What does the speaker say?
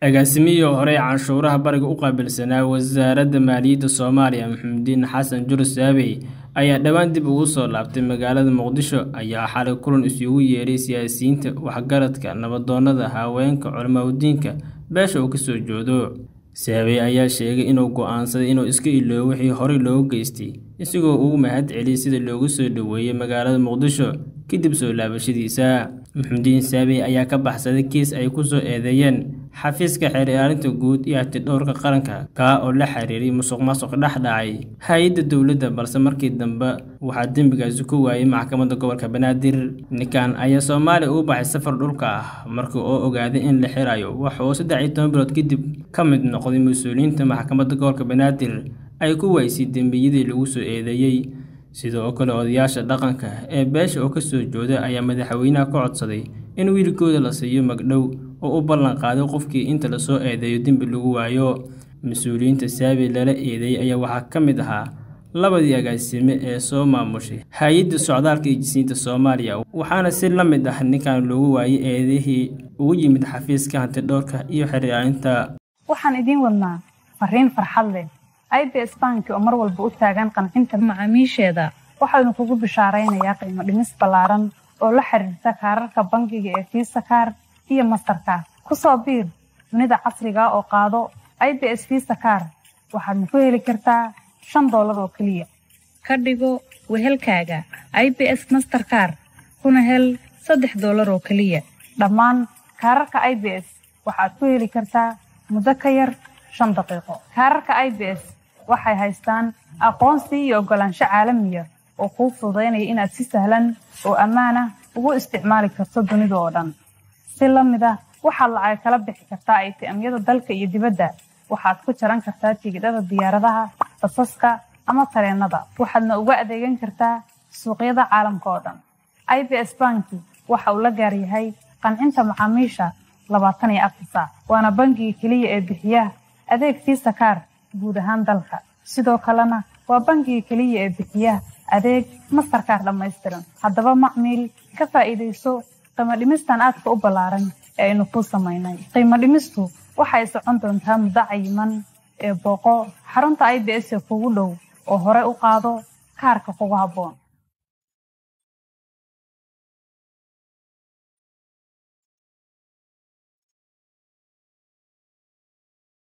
agaasimihii hore canshuuraha bariga u qaabilsanaa wasaaradda maaliyadda soomaaliya maxamudiin xasan jurus saabey ayaa dhowaan dib ugu soo laabtay magaalada muqdisho ayaa xalay kulan isugu yeedhay siyaasiyiinta waxgaradka nabadoonnada haweenka culamaadudiinka beesha uu kasoo joodo saabey ayaa sheegay inuu go'aansaday inuu iska iloobo wixii horey loogu geystay isagoo ugu mahad celiyay sida loogu soo dhoweeyey magaalada muqdisho kadib soo laabashadiisa maxamudiin saabey ayaa ka baxsaday kiis ay ku soo eedeeyeen xafiiska xeer ilaalinta guud iyo hatidhowrka qaranka kaa oo la xiriiray musuq maasuq dhex dhacay hay-adda dowladda balse markii dambe waxaa dembigaasi ku waayay maxkamadda gobolka banaadir ninkan ayaa soomaaliya ugu baxay safar dhulka ah markii oo ogaaday in la xirayo waxa uu saddex iyo toban bilood kadib ka mid noqday mas-uuliyiinta maxkamadda gobolka banaadir ay ku waysay dembiyadii lagu soo eedeeyey sidoo kale odayaasha dhaqanka ee beesha oo kasoo jooda ayaa madaxweynaha ka codsaday in wiilkooda la siiyo magdhow oo u ballan qaaday qofkii inta lasoo eedeeyo dembi lagu waayo mas-uuliyiinta saabi lala eedeeyey ayaa waxaa ka mid ahaa labadii agaasime ee soo maamushay hay-adda socdaalka iyo jisiinta soomaaliya waxaana si la mid ah ninkan loogu waayay eedihii ugu yimid xafiiska hantidhowrka iyo xeraalinta waxaan idiin wadnaa fariin farxad leh i b s banki oo mar walba u taagan qancinta macaamiisheeda waxaynu kugu bishaaraynayaa qiimo dhimis ballaaran oo la xiriirta kaararka bangiga ee fiisa kaar iyo mastarkaar ku soo biir dunida casriga oo qaado i b s fiisa kaar waxaadna ku heli kartaa shan doolar oo keliya ka dhigo wehelkaaga i b s masterkaar kuna hel saddex doolar oo keliya dhammaan kaararka i b s waxaad ku heli kartaa muddo ka yar shan daqiiqo kaararka i b s waxay haystaan aqoonsi iyo oggolaansho caalamiya oo kuu fududaynaya inaad si sahlan oo ammaan ah ugu isticmaali karto dunida oo dhan si la mid ah waxaad lacag kala bixi kartaa aytiamyada dalka iyo dibadda waxaad ku jaran kartaa tigidhada diyaaradaha basaska ama tareennada waxaadna uga adeegan kartaa suuqyada caalamka oo dhan i b s banki waxa uu la gaaryahay qancinta macaamiisha labaatan iyo afar saac waana bangiga keliya ee bixiya adeeg fiisa kaar guud ahaan dalka sidoo kalena waa bangiga keliya ee bixiya adeeg mastarkaar dhammaystiran haddaba macmiil ka faa'iidayso qiimo dhimistan aadka u ballaaran ee aynu kuu samaynay qiimo dhimistu waxay socon doontaa muddo cayiman ee booqo xarunta i b s ee kugu dhow oo hore u qaado kaarka kugu habboon